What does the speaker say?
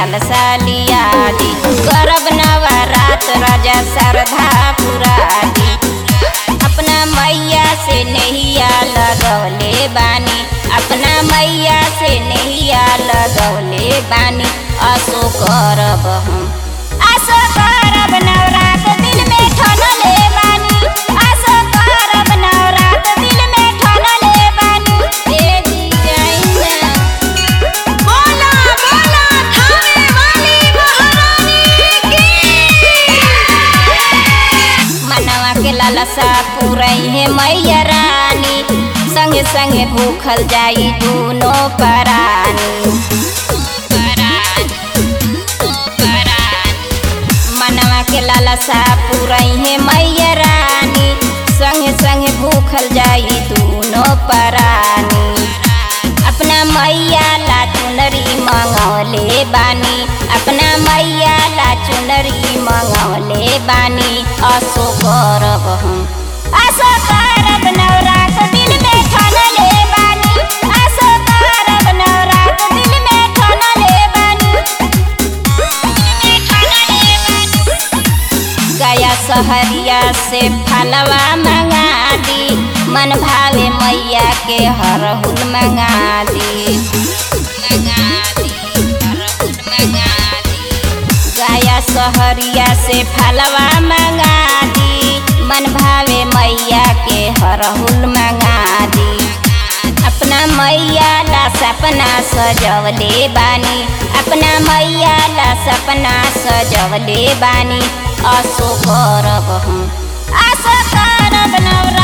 लालसा लिया दी करब नवरात राजा श्रद्धा पुरा दी अपना मैया से नैया लगौले बानी अपना मैया से नैया लगौले बानी असो करब हम असो करब नवरात दिल में ठनले बानी असो करब नवरात दिल में ठनले बानी ए जी जाइना बोला बोला थाने वाली महारानी की मनवा के लालसा पुरई है मैया रानी संगे संगे भूखल जाई दूनो परानी मनवा के लालसा पुरई है मैया रानी संगे संगे भूखल जाई दूनो परानी अपना मैया ला चुनरी मंगौले बानी अपना मैया ला चुनरी मंगौले बानी असो करब हम असो करब नवरात दिल में ठनले बानी असो करब नवरात दिल में ठनले बानी गया सहरिया से फलवा मंगा दी मन भावे मैया के हरहुल मंगा दी गया सहरिया से फलवा मंगा दी मन भावे मैया के हरहुल मंगा दी अपना मैया ला सपना सजवले बानी अपना मैया ला सपना सजवले बानी असो करब हम असो करब नवरा